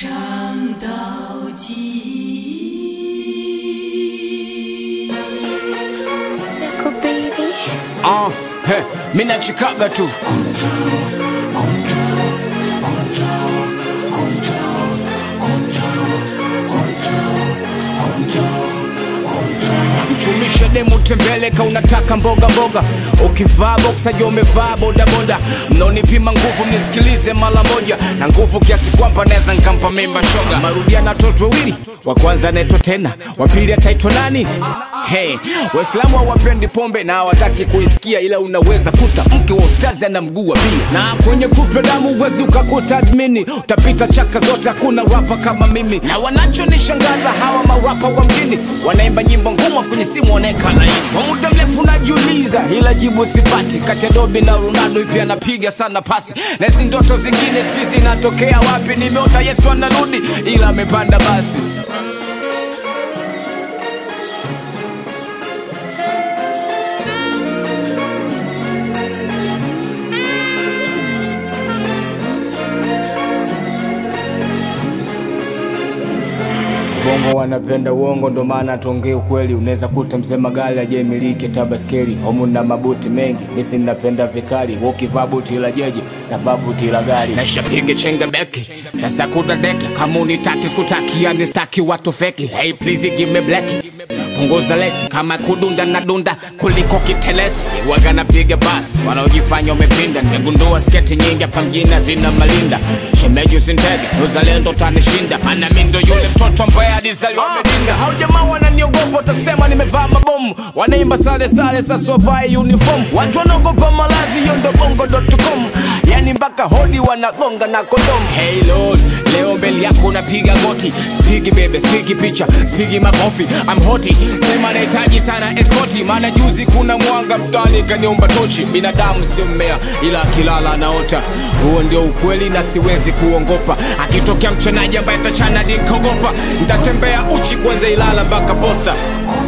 唱到极。 Zako baby. Ah, he, mi nachikaga tu mchumisha demu tembeleka unataka mboga mboga ukivaa boksaja umevaa bodaboda mnaonipima nguvu mnisikilize mara moja na nguvu kiasi kwamba naweza nkampa mimba shoga marudiana watoto wawili wa kwanza anaitwa tena wa pili ataitwa nani hey, waislamu hawapendi pombe na hawataki kuisikia ila unaweza kuta mke wa ustazi ana mguu wa bia na kwenye kupe damu uwezi ukakuta admini utapita chaka zote hakuna rapa kama mimi na wanachonishangaza hawa marapa wa mjini wanaimba nyimbo ngumu afu kwenye simu wanaeka laini kwa muda mrefu najiuliza ila jibu sipati kati ya dobi na ronaldo ipi anapiga sana pasi na hizi ndoto zingine siku zinatokea wapi nimeota yesu anarudi ila amepanda basi bongo wanapenda uongo ndo maana tuongee ukweli unaweza kuta mzee magali ajemiliki tabaskeli homu na mabuti mengi misi napenda vikali ukivaa buti la jeji na vaa buti la gari nashapiga chenga beki sasa kuna deki kama unitaki sikutaki yani staki watu feki hey please give me black punguza lesi kama kudunda na dunda kuliko kitelesi waga napiga basi wanaojifanya umepinda nimegundua sketi nyingi hapa mjini zina malinda shemeji usintege uzalendo tanishinda mana mi ndo yule mtoto ambaye alizaliwa medinda hao jamaa wananiogopa utasema nimevaa mabomu wanaimba sale sale sasa wavae uniform watu wanaogopa malazi hiyo ndo bongo.com yani mpaka hodi wanagonga na kondom hey lord leo mbele yako unapiga goti spigi bebe spigi picha spigi makofi I'm hoti sema nahitaji sana eskoti maana juzi kuna mwanga mtani kaniomba tochi binadamu sio mmea ila akilala anaota huo ndio ukweli na siwezi kuongopa akitokea mchanaji ambaye tachana nikogopa ntatembea uchi kwanza ilala mpaka posta